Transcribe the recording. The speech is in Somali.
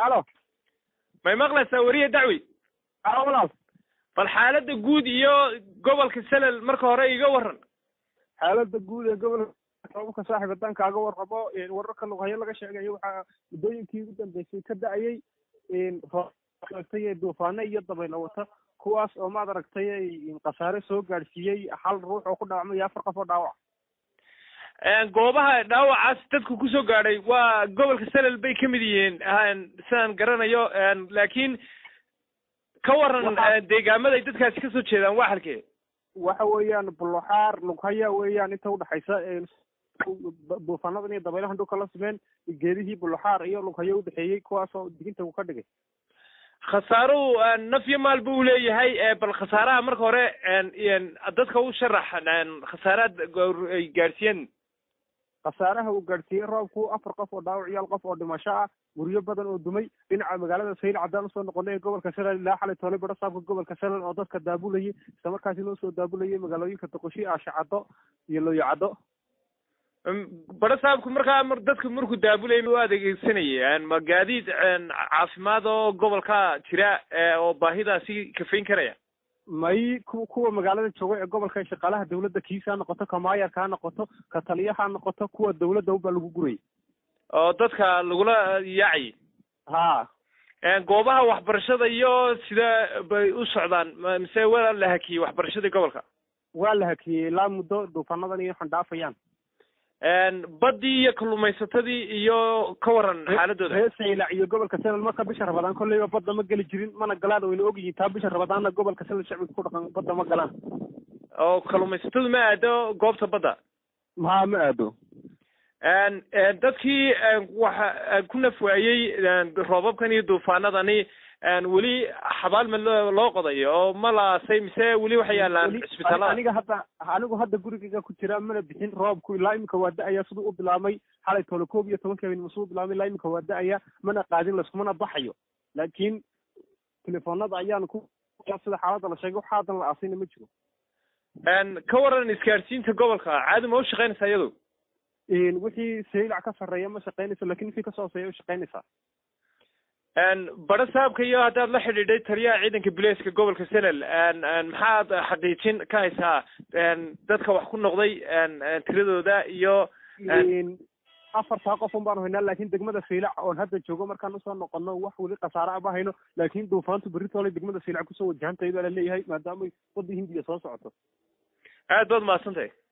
alo may maqlaysaa weriye dacwi alo walaal bal xaaladda guud iyo gobolka selel marka hore iga waran xaaladda guud ee gobolka roobabka saaxiib haddaan kaaga warrabo wararka lughayo laga sheegayo waxaa muddooyinkii ugu dambeysay ka da-ayay roobtay ee duufaano iyo dabaylo wata kuwaas oo maad aragtay khasaare soo gaadhsiiyey hal ruux oo ku dhaawacmay iyo afar qof oo dhaawac goobaha dhaawacaas dadku kusoo gaadhay waa gobolka selel bay ka mid yihiin sidaan garanayo laakiin ka waran deegaamada ay dadkaasi kasoo jeedaan waa halkee waxa weeyaan buloxaar lughaya weeyaan inta udhexaysa duufaanadan iyo dabaylahan dhulka la simeen geedihii buloxaar iyo lughayo udhexeeyey kuwaas oo diginta uu ka dhigay khasaaruhu naf iyo maal buu leeyahay bal khasaaraha marka hore dadka u sharax khasaaraad ay gaadhsiiyeen khasaaraha uu gaadhsiiyey roobku afar qof oo dhaawac iyo hal qof oo dhimasho ah guryo badan oo dumay dhinaca magaalada sayl caddaan usoo noqonay ee gobolka shalal ilaa xalay toole baro saabka gobolka shalal oo dadka daabulayay isla markaasi loo soo daabulayay magaalooyinka doqoshi aashacaddo iyo looyacaddo baro saabku markaa dadka markuu daabulayay u adeegsanayay ma gaadiid caafimaad oo gobolka jira oo baahidaasi kafayn karaya may ku kuwa magaalada jooga ee gobolka ee shaqaalaha dawladda kiisa ha noqoto ka maayarka ha noqoto ka taliyaha ha noqoto kuwa dawladda ubaa lagu gurayay oo dadka lagula yaacayay ha goobaha waxbarashada iyo sida bay u socdaan mise waa la hakiyey waxbarashadii gobolka waa la hakiyey ilaa muddo duufaanadan iyo xandhaafayaan baddii iyo kalluumaysatadii iyo ka waran xaaladooda reer saylac iyo gobolka selal marka bisha rabadaan kolleyba badda ma geli jirin mana galaan wayna ogyihiin taa bisha rabadaanna gobolka selal shacbiga ku dhaqan badda ma galaan oo kalluumaysatadu ma aado goobta badda maa ma aado dadkii waxa ku nafwaayey roobabkan iyo duufaanadani weli xabaal ma loo qodayo oo ma laasay mise weli waxay yaalaan cisbitaalada aniga hadda anigu hadda gurigayga ku jira mana bixin roobku ilaa imika waa da-aya siduu u bilaabmay xalay toole koob iyo tobankii habeen masuu bilaabmay ilaa imika waa da-aya mana qaadin layskumana baxayo laakiin telefoonada ayaan ku sida xaaladda la sheegay waxa haddan la aasayna ma jiro ka waran isgaarsiinta gobolka caadi ma u shaqaynaysaa iyadu wixii saylac ka sarreeya ma shaqaynayso lakin wixii kasoo hooseeya u shaqaynaysaa baro saabka iyo haddaad la xidhiidhay taliyaha ciidanka buleeska gobolka selel maxaad xaqiijin ka haysaa dadka wax ku noqday tiradooda iyo afartaa qof un baanu haynaa laakin degmada saylac oon hadda joogo markaan usoo noqono wax weli khasaare aba hayno laakin duufaantu beritoole degmada saylac kusoo wajahantay baa la leeyahay maadaamay wadda hindiya soo socoto aad baad mahadsantahay